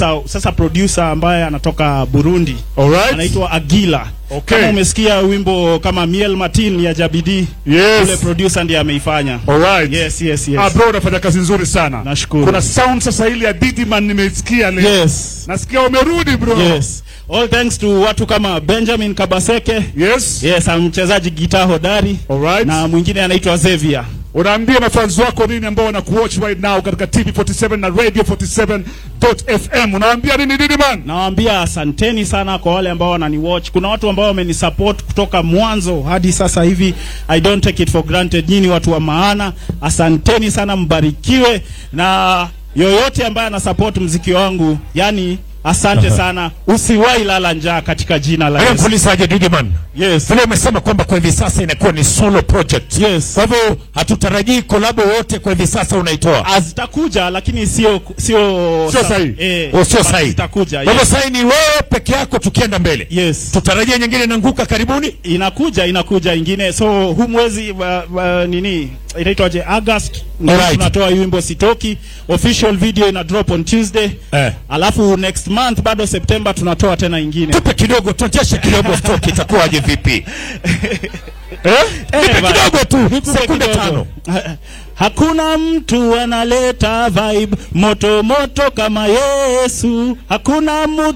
producer sasa producer ambaye anatoka Burundi Alright. anaitwa Agila. Okay. Kama umesikia wimbo kama Miel Martin ya Jabidi, Yes. ule producer ndiye ameifanya. Alright. Yes, yes, yes. Ah, bro unafanya kazi nzuri sana. Nashukuru. Kuna sound sasa ile ya Didiman nimeisikia leo. Yes. Nasikia umerudi bro. Yes. All thanks to watu kama Benjamin Kabaseke. Yes. Yes, mchezaji gitaa hodari. Alright. Na mwingine anaitwa Xavier. Unaambia mafans wako nini ambao wanakuwatch right now katika TV47 na Radio 47.fm. Unaambia nini Didiman? Nawaambia asanteni sana kwa wale ambao wananiwatch. Kuna watu ambao wamenisupport kutoka mwanzo hadi sasa hivi. I don't take it for granted. Nyinyi watu wa maana. Asanteni sana, mbarikiwe na yoyote ambaye anasupport mziki wangu. Yani asante sana. Usiwahi lala njaa katika jina la Haya, Yesu. mfulizaje Didiman? Yes. Vile umesema kwamba kwa hivi sasa inakuwa ni solo project. Yes. Kwa hivyo hatutarajii kolabo wote kwa hivi sasa unaitoa. Ah, zitakuja lakini sio sio Sio sahihi. Eh, Oh, sio but sahihi. Zitakuja. Kwa hivyo Yes. sasa ni wewe peke yako tukienda mbele. Yes. Tutarajia nyingine inaanguka karibuni. inakuja inakuja ingine so huu mwezi wa, wa, nini inaitwaje august ndio Alright. tunatoa hii wimbo sitoki official video ina drop on tuesday Eh. alafu next month bado september tunatoa tena ingine Tupe kidogo, tuonyeshe kidogo stock itakuwaje vipi? Eh? Nipe bana. kidogo tu, Nikupe sekunde kidogo. tano. Ha- Hakuna mtu analeta vibe moto moto kama Yesu. Hakuna mtu